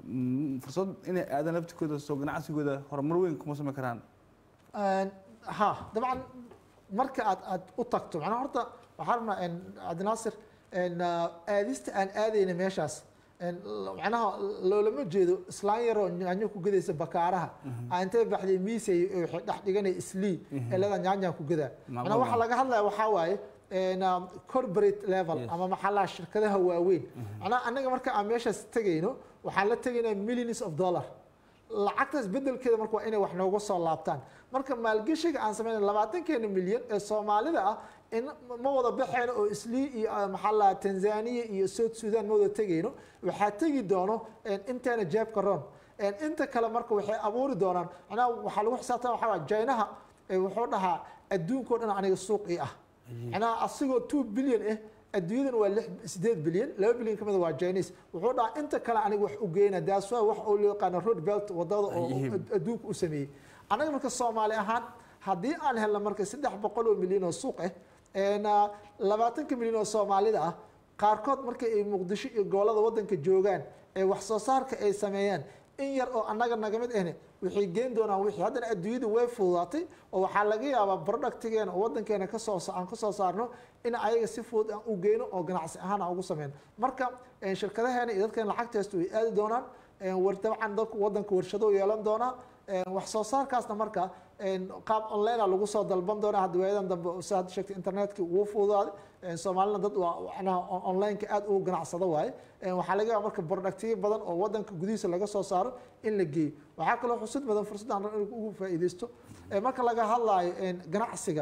mm, fursad inay aadaan laftikooda soo ganacsigooda horumar weyn kuma samayn karaan Een, ha dabcan marka aad aad u tagto macnaha horta waxaa rabnaa een, cabdinaasir een, ah, aadista aan aadayna meeshaas een, l- macnaha loolama jeedo islaan yaroo nyaanyo ku gadaysa bakaaraha aa intay baxday miisay ee waxay dhex dhiganay islii ee leedaa nyaanyaan ku gadaa macnaha waxaa laga hadlaya waxaa waaye een, ah, corporate level Yes. ama maxaa la shirkadaha waaweyn macnaha annaga marka aan meeshaas tegayno waxaan la tegaynaa millions of dollar lacagtaas bedelkeeda marka waa inay wax nooga soo laabtaan marka maalgeshiga aan sameynay labaatankeena milyan ee soomaalida ah in ma wada baxeyno oo islii iyo ah, maxaa la tanzania iyo south sudan ma wada tegayno waxaa tegi doono een, inteena jeebka ron een, inta kale marka waxay abuuri doonaan macnaha waxaa lagu xisaabtama waxaa waay jaynaha ee wuxuu dhahaa adduunkao dhan aniga suuq ii ah macnaha asigoo two billion ah adduunyadana waa lix sideed bilyan laba bilyan ka mid waa chinese wuxuu dhahaa inta kale aniga wax u geyna that's why wax oo loo yaqaano road belt wadada oo Ayihim. ad- adduunka u sameeyey anaga marka soomaali ahaan haddii aan helno marka saddex boqol oo milyan oo suuq ah een, ah, labaatanka milyan oo soomaalida ah qaarkood marka ay muqdisho iyo gobolada wadanka joogaan ee wax soo saarka ay sameeyaan in yar oo annaga naga mid ahne waxay geen doonaan wixii haddana adduunyadu way fududaatay oo waxaa laga yaabaa productigeena oo wadankeena kasoo aan kasoo saarno in ayaga si fudud aan u geyno oo ganacsi ahaan aan ugu sameyno marka eh, shirkadaheena iyo dadkeena lacagta haysto way aadi doonaan Eh, war dabcan dadku wadanka warshado yeelan doonaa Eh, wax soo saarkaasna marka eh, qaab online a lagu soo dalban doonaa hadda waayadan dambe si hadda sheegtay internetka wuu fududaaday Eh, soomaalina dad waa macnaha on- online-ka aad ugu ganacsado waaye Eh, waxaa laga yaaba marka productiyo badan oo wadanka gudihiisa laga soo saaro in la geeyo waxaa kaloo xusud badan fursaddan in ugu faa'iidaysto Eh, marka laga hadlaayo eh, ganacsiga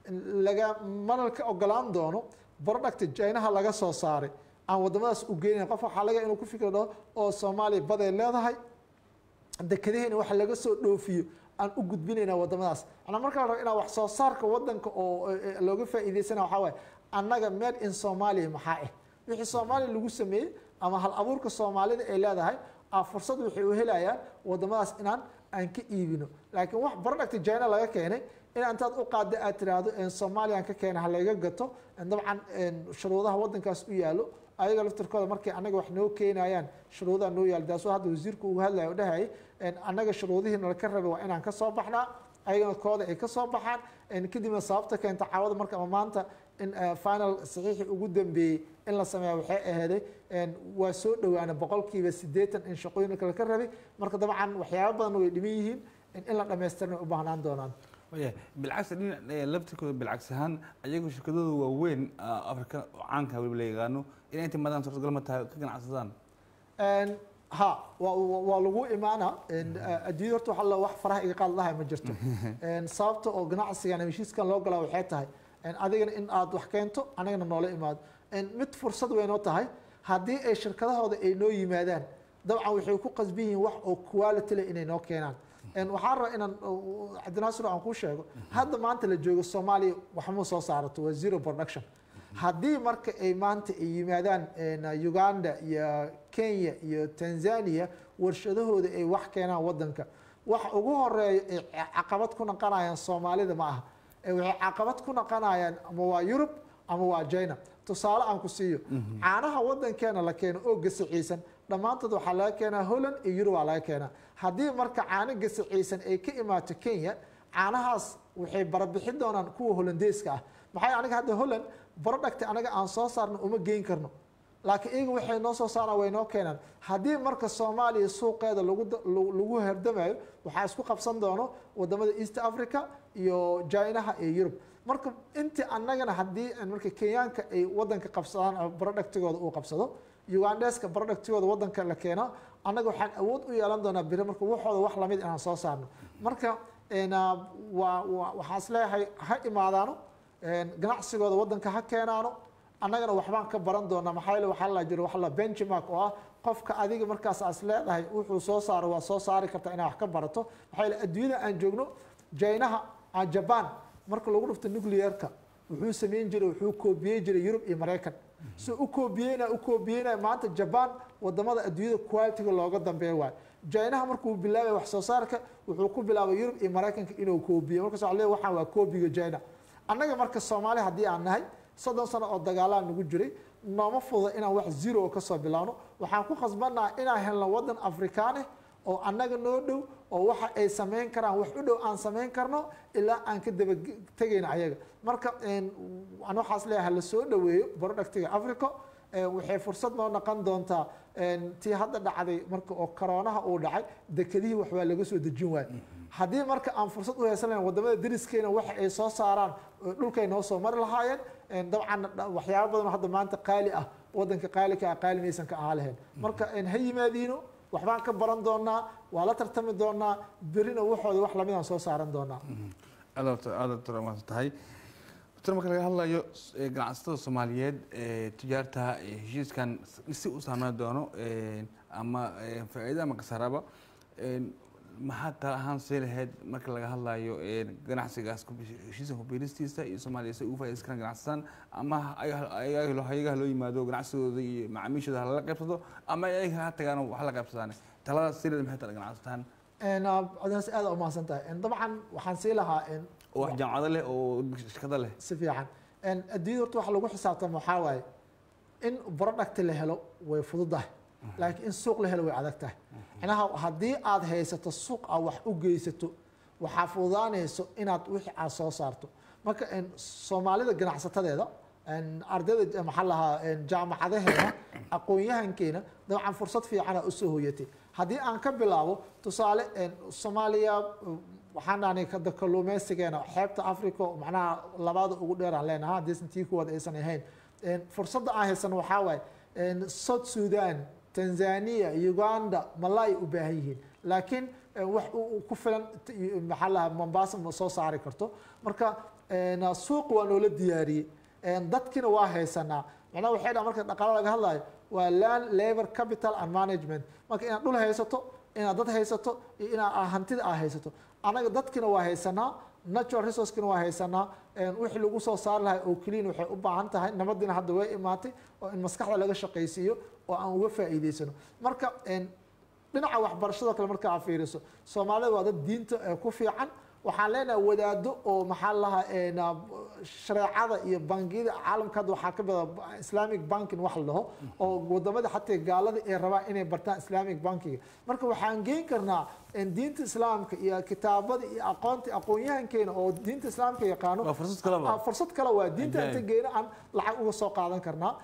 laga mana ka ogolaan doono producta jinaha laga soo saaray aan wadamadaas u geynayn qof waxaa laga yaaba inuu ku fikir dhaho oo soomaaliya baday leedahay dekadaheena waxa laga soo dhoofiyo aan u gudbinayna wadamadaas anaa markaa rabo inaa wax soo saarka wadanka oo eh, looga faa'iidaysana waxaa waaye annaga made in somalia maxaa ah wixii soomaaliya lagu sameeyey ama hal abuurka soomaalida ay leedahay a fursad waxay u helayaan wadamadaas inaan aan ka iibino laakiin wax producta china laga keenay in intaad u qaada aad tiraahdo en soomaliyan ka keena halayga gato en dabcan en shuruudaha wadankaas u yaalo ayaga laftirkooda markay anaga wax noo keenayaan shuruudaha noo yaalo taasoo hadda wasiirku uga hadlaya o dhahayay en annaga shuruudihii nalaka rabay waa inaan ka soo baxnaa ayagana kooda ay ka soo baxaan en kadibna sababta keenta caawada marka ama maanta in eh, final saxiixii ugu dambeeyey in la sameeya waxay ahaaday en waa soo dhowaana boqolkiiba siddeetan in shaqooyinka laka rabay marka dabcan waxyaaba badan way dhiman yihiin in in la dhamaystirna way u baahnaan doonaan waya bilcagsi dhinac eh, laftirkooda bilcagsi ahaan ayagu shirkadooda waaweyn ah, afrika oo caanka weliba la yaqaano inay inta madaan suurtagal ma tahay ka ganacsadaan En, ha waa waa- waa lagu imaana En, eh, adduunyada horta waxa la wax faraha iga qaad lahay ma jirto En, sababta oo ganacsigan ama heshiiskan loo galaa waxay tahay En, adigana in aad wax keento anigana noola imaado En, mid fursad weynoo tahay haddii ay shirkadahooda ay noo yimaadaan dabcan waxay ku qasban yihiin wax oo quality leh inay noo keenaan En, waxaan rabaa inaan uh, cabdinaasir aan kuu sheego hadda maanta la joogo soomaaliya waxma soo saarato waa zero production haddii marka ay maanta ay yimaadaan en, uganda iyo kenya iyo tanzania warshadahooda ay wax keenaan wadanka waxa ugu horeeya ay caqabad ku naqanayaan soomaalida ma aha ee waxay caqabad ku naqanayaan ama waa yurub ama waa china tusaale aan ku siiyo caanaha wadankeena la keeno oo gasiciisan dhammaantood waxaa laga keenaa holland iyo yurub aa laga keenaa haddii marka caano gasiciisan ay ka imaato kenya caanahaas waxay barabixin doonaan kuwa holandeeska ah maxay aniga hadda holland producti anaga aan soo saarno uma geyn karno laakiin iyaga waxay noo soo saaraan way noo keenaan haddii marka soomaaliya suuqeeda lagu da- lagu lagu herdamayo waxaa isku qabsan doono wadamada east africa iyo jinaha iyo yurub marka intii annagana haddii marka kenyaanka ay wadanka qabsadaan ama productigooda uu qabsado ugandeska productigooda wadanka la keeno annaga waxaan awood u yeelan doonaa biri marka waxooda wax lamid inaan soo saarno marka en, ah, waa waa- waxaan isleeyahay ha imaadaano en, ganacsigooda wadanka ha keenaano annagana waxbaan ka baran doonaa maxaa yeele waxaa la jiro waxa la benchmark oo ah qofka adiga markaas aas leedahay wuxuu soo saaro waa soo saari kartaa inaad wax ka barato maxaa yeele adduunyada aan joogno jinaha aan jaban marka lagu dhufto nuclearka wuxuu sameyn jiray wuxuu koobiyey jiray yurub iyo maraykan so u koobiyeyna u koobiyeyna maanta jaban wadamada adduunyada qualitiga looga dambeeya waayo jinaha markuu bilaabay wax soo saarka wuxuu ku bilaabay yurub iyo maraykanka inuu koobiyo markaas waxaa leeyahay waxaan waa koobiga jina annaga marka soomaali haddii aan nahay soddon sano oo dagaalaan nagu jiray nooma fududa inaan wax zero ka soo bilaabno waxaan ku khasbannaha inaan helno wadan afrikaaneh oo annaga noo dhow oo waxa ay samayn karaan wax u dhow aan samayn karno ilaa aan ka daba tegayna ayaga marka en, aan waxaas leeyahay la soo dhoweeyo productiga africa en, waxay fursad noo noqon doontaa en, tii hadda dhacday marka oo koroonaha uu dhacay dekedihii wax waa laga soo dejin waayo haddii marka aan fursad u heysanayn wadamada deriskeena waxa ay soo saaraan oo dhulkay noo soo mari lahaayeen en, dabcan dha- waxyaabo badan oo hadda maanta qaali ah wadanka qaalika ah qaali maysan ka ahaa lahayn marka en, ha yimaadiino waxbaan ka baran doonaa waa la tartami doonaa berina waxooda wax lamid aan soo saaran doonaa aad aad umaasan tahay doctor marka laga hadlayo eh, ganacsatada soomaaliyeed ee tijaarta eh, heshiiskan si u saameyn doono eh, ama eh, faa'iido ama khasaaraba eh, maxaad tala ahaan see lahayd marka laga hadlayo ganacsigaas heshiiska kubiiristiisa iyo soomaaliya si ugu faa'idaysan karaan ganacsataan ama ayaga loo yimaado ganacsigooda iyo macaamiishooda halala qaybsado ama ayaga ha tagaan wax la qaybsadaan taladaas si leed maxay tala ganacsataan codinaas aad u mahadsan tahay dabcan waxaan sii lahaa oo wax jaamacado leh oo shirkado leh si fiican adduunyada horta waxa lagu xisaabtama waxaa waaye in product la helo way fududahay laakiin in suuq la helo way adag tahay macnaha haddii aad haysato suuq aad wax u geysato waxaa fududaanayso inaad wixii aad soo saarto marka soomaalida ganacsatadeeda ardayda maxaa lahaa jaamacadaheena aqoon-yahankeena dabcan fursad fiicana usoo hoyatay haddii aan ka bilaabo tusaale soomaaliya waxaan dhahnay kalluumeysigeena xeebta africa macnaha labaada ugu dheer aan leenaha haddaysan tii kuwaad aysan ahayn fursadda aan haysan waxaa waaye south sudan tanzania uganda malay u baahan yihiin laakiin wax ku filan maxaa lahaa mombasa ma soo saari karto marka suuq waa noola diyaariyey dadkina waa haysanaa macnaha waxay dhaha marka dhaqaalo laga hadlayo waa land labor capital and management marka inaad dhul haysato inaad dad haysato iyo inaad hantida aad haysato anaga dadkina waa haysanaa natural resourcekina waa haysanaa wixii lagu soo saari lahay oo keliyan waxay u baahan tahay nabadiina hadda way imaatay oo in maskaxda laga shaqaysiiyo oo aan uga faa'iideysano marka dhinaca waxbarashadoo kale marka aad fiiriso soomaalida waa dad diinta ku fiican waxaan leenahay wadaado oo maxaa lahaa shareecada iyo bangiyada caalamka hadda waxaa ka bada islamic banking wax la dhaho oo wadamada xataa gaalada ay rabaan inay bartaan islamic bankiga marka waxaan geyn karnaa diinta islaamka iyo kitaabada iyo aqoonta aqoon-yahankeena oo diinta islaamka yaqaano Waa fursad kaleba. Ah, fursad kale waa diinta inta Ajaayib. geena aan lacag uga soo qaadan karnaa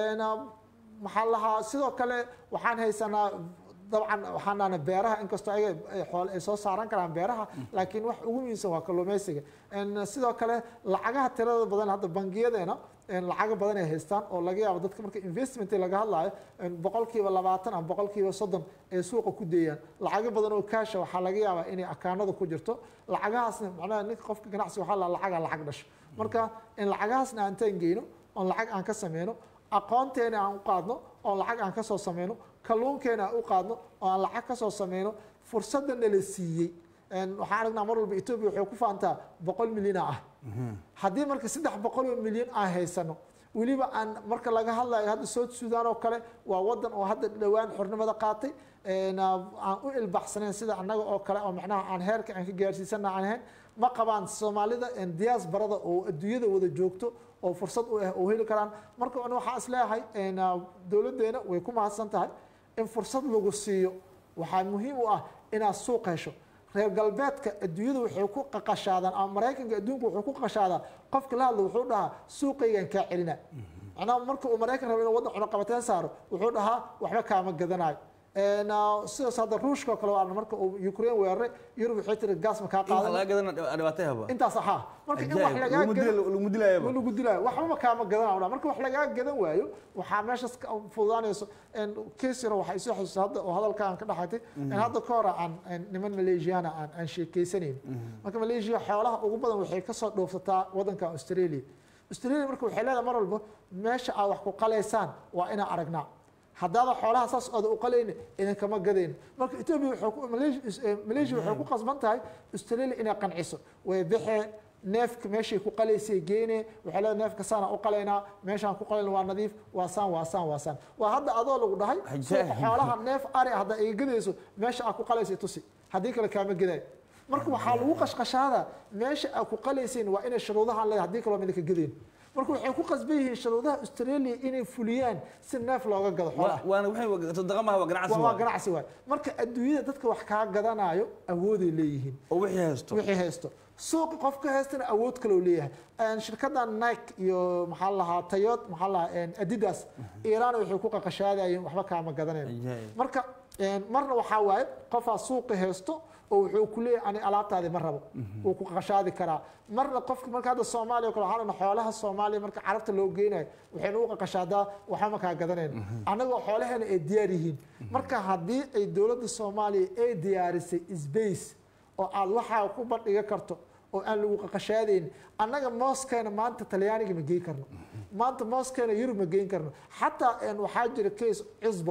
maxaa lahaa sidoo kale waxaan haysanaa dabcan waxaan dhahnay beeraha inkastoo ayaga ay xoole ay soo saaran karaan beeraha laakiin wax ugu muhiimsan waa kalluumeysiga En, sidoo kale lacagaha tirada badan hadda bangiyadeena en, lacago badan ay haystaan oo laga yaabo dadka marka investment laga hadlayo en, boqolkiiba labaatan ama boqolkiiba soddon ay suuqa ku deeyaan lacago badan oo kaasha waxaa laga yaabaa inay akaanada ku jirto lacagahaasna macnaha ninka qofka ganacsi waxaa la lacaga lacag dhasho marka in lacagahaasna aan taan geyno oon lacag aan ka sameyno aqoonteena aan u qaadno oon lacag aan kasoo sameyno kalluunkeena aan u qaadno oo aan lacag kasoo sameyno fursadda nala siiyey En, waxaan aragnaa mar walba etoobiya waxay ku faantaa boqol milyana ah haddii marka saddex boqol oo milyan aan haysano weliba aan marka laga hadlayo hadda south sudan oo kale waa wadan oo hadda dhowaan xornimada qaatay En, ah, aan u ilbaxsanayn sida annaga oo kale oo macnaha aan heerka aan ka gaarsiisana aan ahayn ma qabaan soomaalida en, diasporada oo adduunyada wada joogto oo fursad u ah oo heli karaan marka an waxaa is leeyahay en, ah, dowladdeena way ku mahadsan tahay in fursad lagu siiyo waxaa muhiim u ah inaad suuq hesho reer galbeedka adduunyada waxay ku qaqashaadaan ama maraykanka adduunka wuxuu ku qaqashaadaa qofka la hadla wuxuu dhahaa suuqaygan kaa celina macnaha marka uu maraykan rabo inuu waddan cunaqabateen saaro wuxuu dhahaa waxba kaama gadanayo En, ah, sidaas hadda ruushka oo kale waa marka uu ukraine weeraray yurub waxay tiri gaas ma kaa in wax qaadan laga gadana dhibaatay haba intaas ahaa marka in wax lagaa lagu gadan dila- lagu dilayaba lagu dilaayo waxbama kaama gadanaa marka wax lagaa gadan waayo waxaa meeshaas ka fududaanayso kesiro waxay soo xasuusta hadda oo hadalka aan ka dhaxatay in hadda ka hore aan aan niman malaysiyaana aan aan sheekeysanayn marka malaysia xoolaha ugu badan waxay kasoo dhoofsataa wadanka australia australia marka waxay leedahay mar walba meesha aad wax ku qalaysaan waa inaan aragnaa haddaada xoolaha saas ooda u qalayna idinkama gadayn marka etoobiya waxay ku Malaysia- eh, malaysia waxay ku qasban tahay australia inay qanciso way baxee neefka meeshay ku qalaysay geene waxay leedahay neefka saana u qalaynaa meeshaan ku qalayna waa nadiif waa saan waa saan waa saan waa hadda adoo lagu dhahay Ajaayib. suuqa xoolaha neef ari ah hadda iga gadayso meesha aad ku qalaysay tusi haddii kale kaama gaday marka waxaa lagu qashqashaada meesha aad ku qalaysayn waa inay shuruudahan leedahay haddii kaloo midna ka gadayn marka waxay ku qasban yihiin shuruudaha australia inay fuliyaan si neef looga gado xoolaha Wa- waana waxay sadaqa maaha waa ganacsi waa waa waa. ganacsi waay marka adduunyada dadka wax kaa gadanayo awooday leeyihiin oo wixii haysto wixii haysto suuqa qofka haystana awood kaloo leeyahay Een, shirkadda nike iyo maxaa la lahaa tayot maxaa la lahaa een, adidas iiraan waxay ku qaqashaadayeen waxba kaama gadanayn Ajaayib. marka een, marna waxaa waaye qofaa suuqi haysto oo wuxuu ku leeyahay ani alaabtaadi ma rabo wuu ku qaqashaadi karaa marna qofka marka hadda soomaaliya oo kale waxaa lana xoolaha soomaaliya marka carabta loo geynayo waxayna u qaqashaadaa waxba ma kaa gadanayn annagoo xoolaheena ay diyaar yihiin marka haddii ay dowladda soomaaliya ay diyaarisay space oo aad waxaa ku bandhiga karto oo aan lagu qaqashaadayn annaga mooskeena maanta talyaaniga ma geyn karno maanta mooskeena yurub ma geyn karno xataa een, waxaa jira case cusbo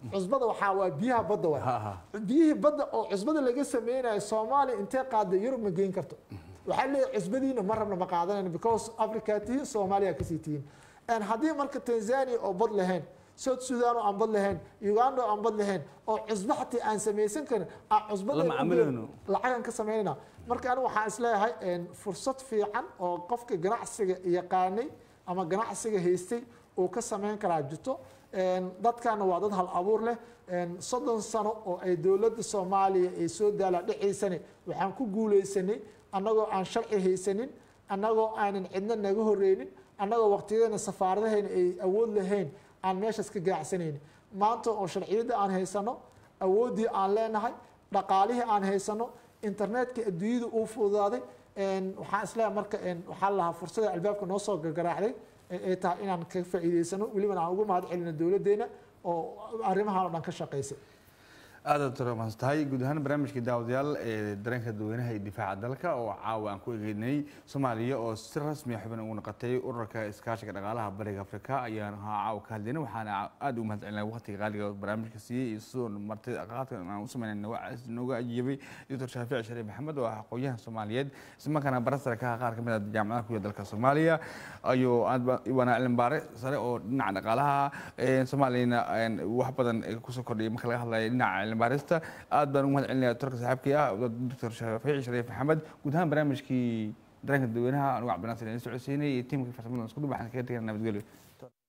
cusbada waxaa waa biyaha badda waay Ha, ha. biyihii badda oo cusbada laga sameynayo soomaaliya intee qaada yurub ma geyn karto waxaa leeyahay cusbadiina ma rabna ma qaadanayno because africa tihiin soomaaliya kasii tihiin En haddii marka tanzania oo bad lahayn south sudan oo aan bad lahayn uganda oo aan bad lahayn oo cusbo xataa aan samaysan karin aan cusbada Lama camilayno. lacagan ka samaynayna marka anigu waxaan isleeyahay en, fursad fiican oo qofka ganacsiga yaqaanay ama ganacsiga haystay uu ka samayn karaa jirto En, dadkana waa dad hal abuur leh En, soddon sano oo ay dowladda soomaaliya ay soo daala dhexaysane waxaan ku guuleysanay annagoo aan sharci haysanin annagoo aanan cidna naga horeynin annagoo waqtiyadeena safaaradahayna ay awood lahayn aan meeshaas ka gaacsanaynin maanta oo sharciyadda aan haysano awooddii aan leenahay dhaqaalihii aan haysano internetka adduunyada uu fududaaday En, waxaan isleeyahay marka en, waxaa la lahaa fursada albaabka noo soo gargaraacday ee ay tahay inaan ka faa'iidaysano welibana aan ugu mahad celino dowladdeena oo arrimahan oo dhan ka shaqaysay aada toromaans tahay guud ahaan barnaamijka daawadayaal ee dareenka dadweynaha iyo difaaca dalka oo caawa aan ku egeynay soomaaliya oo si rasmi ah xubin ugu noqotay ururka iskaashiga dhaqaalaha bariga afrika ayaan ahaa caawa ka hadlaynay waxaana aada ugu mahad celinay waqtiga qaaliga oo barnaamijka siiyey iyo sidoo martay qaadka aan u sameynay nooga ajiibay doctor shaafici shariif maxamed oo ah aqoonyahan soomaaliyeed islamarkaana barasara ka ah qaar ka mid ah jaamacadaha ku yaal dalka soomaaliya ayuu aad waana cilmi baare sare oo dhinaca dhaqaalaha ee soomaaliyana een, wax badan ee kusoo kordhiyay marka laga hadlayo dhinaca cilmi baarista aad baan ugu mahad celinaya doctorka saaxiibkii ah doctor shaafici shariif maxamed guud ahaan barnaamijkii dareenka dadweynaha anugu cabdinaasir idin socodsiinay iyo tiimka farsamada isku dhubaxan kaga tegana nabadgelyo